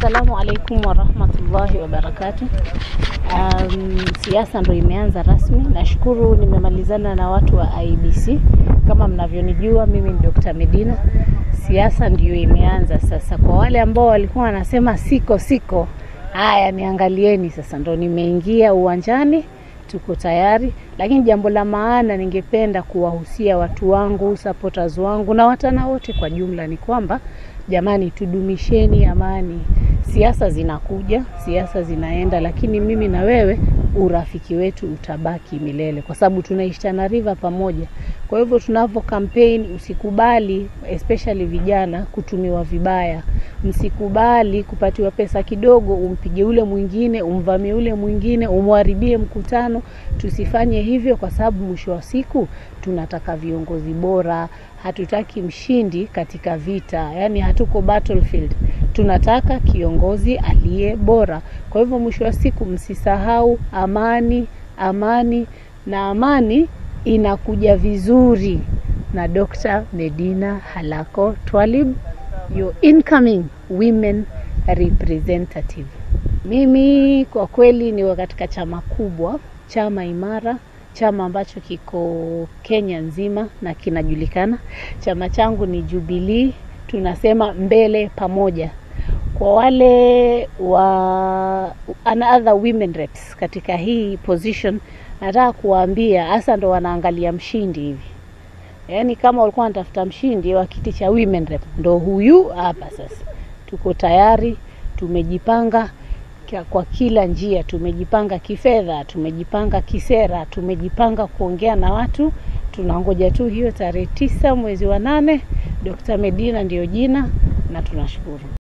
Assalamu alaikum warahmatullahi wabarakatuh. Um, siasa ndo imeanza rasmi. Nashukuru nimemalizana na watu wa IBC. Kama mnavyonijua mimi ni Dr. Medina. Siasa ndiyo imeanza sasa. Kwa wale ambao walikuwa wanasema siko siko, haya niangalieni sasa, ndo nimeingia uwanjani, tuko tayari. Lakini jambo la maana ningependa kuwahusia watu wangu, supporters wangu na watana wote kwa jumla ni kwamba jamani, tudumisheni amani. Siasa zinakuja, siasa zinaenda, lakini mimi na wewe urafiki wetu utabaki milele, kwa sababu tunaishi Tana River pamoja. Kwa hivyo tunavyo campaign, usikubali especially vijana kutumiwa vibaya. Msikubali kupatiwa pesa kidogo, umpige ule mwingine, umvamie ule mwingine, umharibie mkutano. Tusifanye hivyo, kwa sababu mwisho wa siku tunataka viongozi bora. Hatutaki mshindi katika vita, yani hatuko battlefield. Tunataka kiongozi aliye bora. Kwa hivyo mwisho wa siku msisahau amani, amani na amani inakuja vizuri na Dr. Medina Halako Twalib, your incoming women representative. Mimi kwa kweli ni katika chama kubwa, chama imara, chama ambacho kiko Kenya nzima na kinajulikana. Chama changu ni Jubilee, tunasema mbele pamoja. Kwa wale wa other women reps katika hii position, nataka kuwaambia hasa ndo wanaangalia mshindi hivi, yaani kama walikuwa wanatafuta mshindi wa kiti cha women rep, ndo huyu hapa sasa. Tuko tayari, tumejipanga kwa kila njia, tumejipanga kifedha, tumejipanga kisera, tumejipanga kuongea na watu. Tunangoja tu hiyo tarehe tisa mwezi wa nane. Dr. Medina ndiyo jina na tunashukuru.